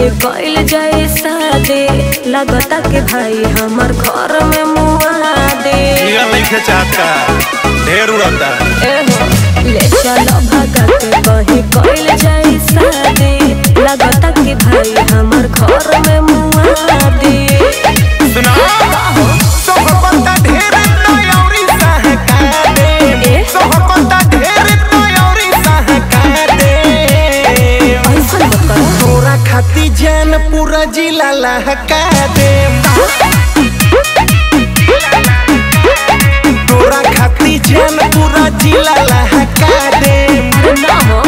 कहे कइल जाए शादी लगता कि भाई हमर घर में मुआ दे हीरा नहीं चाहता ढेर उड़ता एहो ले चलो भगत कहे कइल जाए शादी लगता कि भाई हमर घर में मुआ दे सुना सोहबता ढेर नयौरी सहका दे ए? सोहबता ढेर नयौरी सहका दे ऐसा मत करो तोरा खाती जान पूरा जिला लहका दे तोरा खाती जान पूरा जिला लहका दे अरे ना हो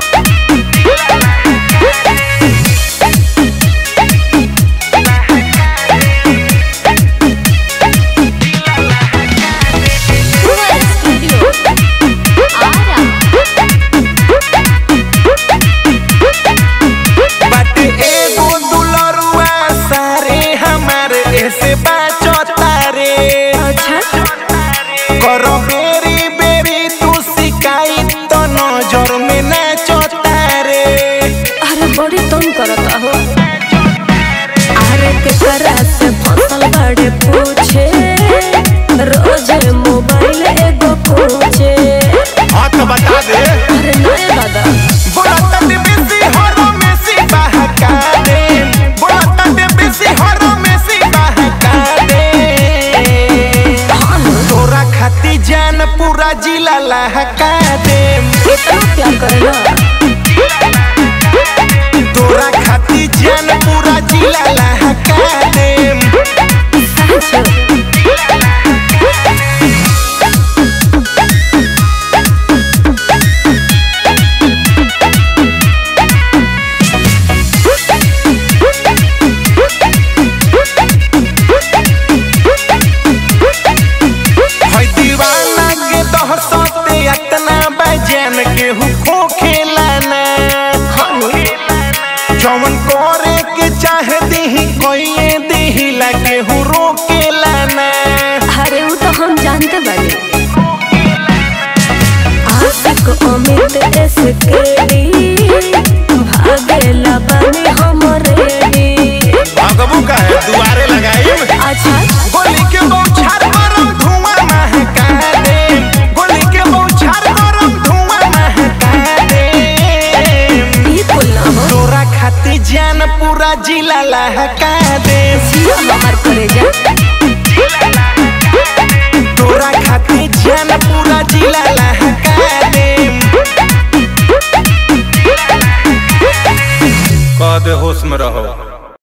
बाटे एगो दुलरुआ सारे हमारे ऐसे बाचो तारे अच्छा करो बेरी बेरी तू शिकायत तो नजर में नाचो तारे अरे बड़ी तुम करता हो अरे के करा से फसल बड़े पूछे रोज मोबाइल एगो पूछे हाँ तो बता दे अरे नया दादा बोला तटे बेसी हरो मेसी बहका दे बोला तटे बेसी हरो मेसी बहका दे तोरा खाती जान पूरा जिला लहका दे इतना प्यार करेला तोरा खाती जान पूरा जिला लहका दे सच है दीवाना के दहसते इतना बजान के हु खेला ना जवन करे के चाहे दीही कोई दीही लगे हु रोकेला ना अरे वो तो हम जानते बानी आशिक अमित एसकेडी भागेला बानी हम रेडी भगबू का है दुआरे लगाई अच्छा गोली के बौछार गरम धुआं महका दे गोली के बौछार गरम धुआं महका दे ये कुल ना हो तोरा खाती जान पूरा जिला लहका दे जिया हमार करे जा तोरा खाती जान पूरा जिला लहका दे कह दे होश में रहो